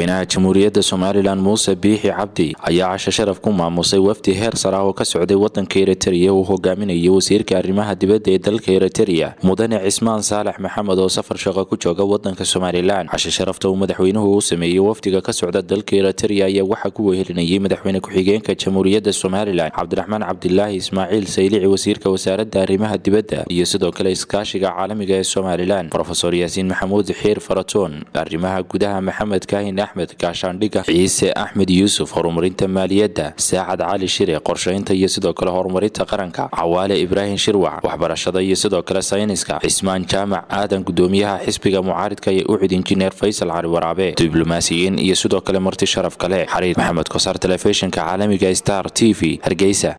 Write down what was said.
madaxweynaha jamhuuriyadda somalilan muuse biixi cabdi ayaa casho sharaf ku maamusay wafdi heer sar ah oo ka socday wadanka eritrea uu hogaaminayay wasiirka arrimaha dibadda ee dalka eritrea mudane cismaan saalax maxamed oo safar shaqo ku jooga wadanka somalilan casho sharafta uu madaxweynuhu u sameeyey wafdiga ka socda dalka eritrea ayaa waxaa ku wehelinayay madaxweyne ku-xigeenka jamhuuriyadda somalilan cabdiraxmaan cabdilaahi ismaaciil saylici wasiirka wasaaradda arrimaha dibadda iyo sidoo kale iskaashiga caalamiga ee somalilan rofesor yaasiin maxamuud xiir faratoon arrimaha gudaha maxamed kaahin axmed gaashaandhiga ciise axmed yuusuf horumarinta maaliyadda saacad cali shire qorshaynta iyo sidoo kale horumarinta qaranka cawaale ibraahim shirwac waxbarashada iyo sidoo kale sayniska cismaan jaamac aadan gudoomiyaha xisbiga mucaaridka ee ucid injineer faysal cali waraabe diblomaasiyiin iyo sidoo kale marti sharaf kale xariir maxamed kosaar telefishinka caalamiga star t v hargeysa